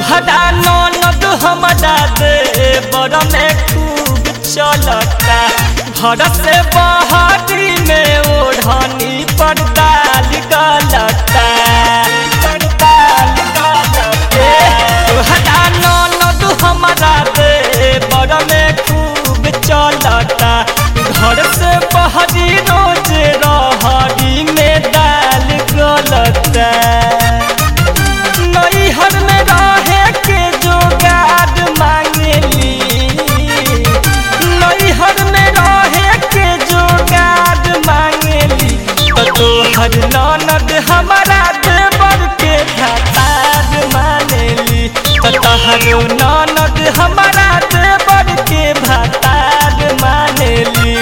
तोहरा ननद हमरा दे बड़ में खूब चलता घर से बहरी में ओढ़नी पर डाल गलता तोहरा ननद हमरा दे बड़ में खूब चलता घर से बहरी रोज रहरी में डाल गलता नैहर में रहे के जोगाड़ मांगली नैहर में रहे के जोगाड़ मांगली तो तोहर ननद हमारा देवर के भतार मानेली तो तोहर ननद हमारा देवर के भतार मानेली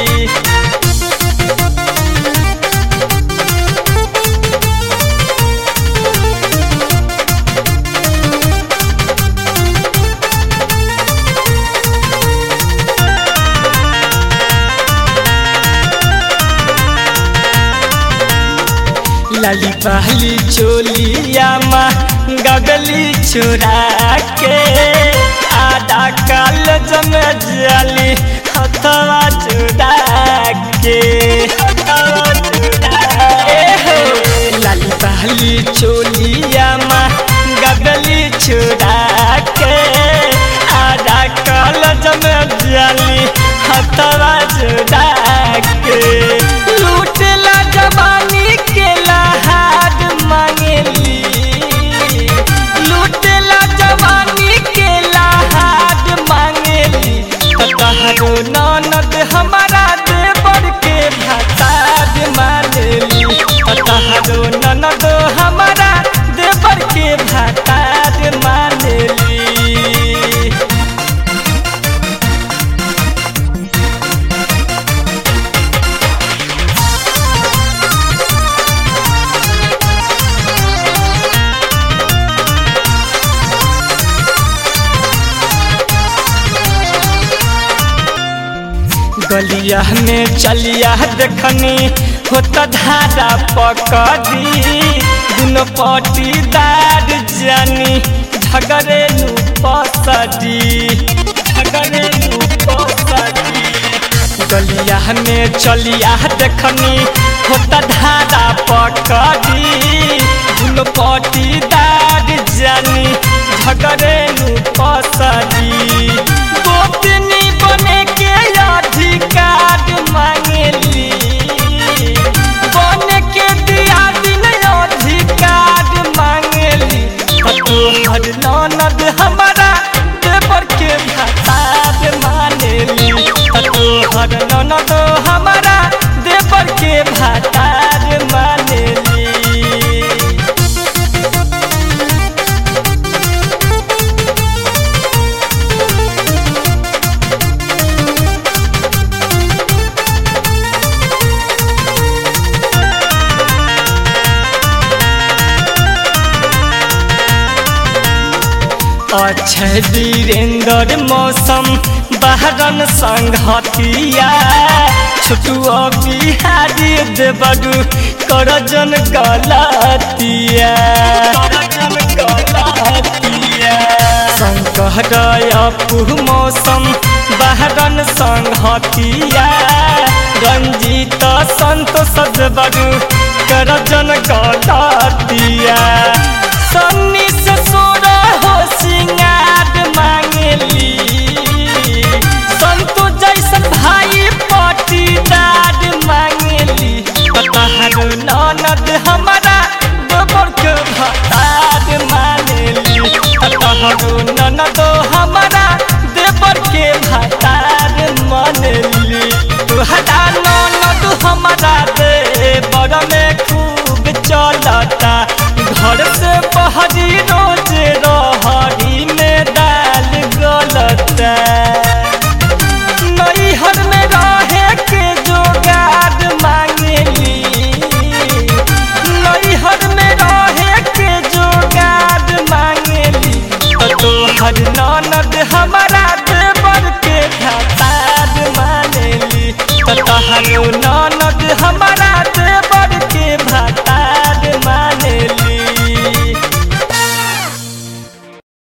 लाली पहली चोलिया माँ गगली चुरा के आधा काल जम जाली हथवा चुरा के हथवा चुरा के हो। लाली पहली चोलिया माँ गगली चुरा के आधा काल जम जाली हथवा चुरा के लूटला जवानी के लहार मांगली लूटला जवानी के लहार मांगली तहरो ननद हमारा देवर के भतार मांगली तहरो ननद हमारा देवर के भतार मांगली गलिया में चलिया देखनी होता धारा पकड़ी दुनो पटीदार जानी झगड़े नु पसडी झगड़े नु पसडी गलिया में चलिया देखनी होता धारा पकड़ी दुनो पटीदार जानी झगड़े नु पसडी गोपनी बने के अधिकार मांगली बने के दिया दिन अधिकार मांगली तोहर ननद हमारा देवर के भतार मानेली तोहर ननद हमारा देवर के भतार मानेली अक्षय वीरेंद्र मौसम बहरन संघतिया छोटू बिहारी देवरू करजन गलतिया करजन गलतिया संकट अपू मौसम बहरन संघतिया रंजीत संतोष देवरू करजन गलतिया सन्नी से सोरा हो सिंगार मांगली संतो जैसन भाई पटीदार मांगली तहर ननद हमारा गोबर के भतार मानेली तहर ननद हमारा देवर के भतार मानेली तुहरा ननद हमारा देवर में खूब चलता घर से बहरी रोज रहरी में डाल गलता नैहर में रहे के जोगाड़ मांगली नैहर में रहे के जोगाड़ मांगली तोहर ननद हमारा देवर के भतार मानेली तहर ननद हमारा देवर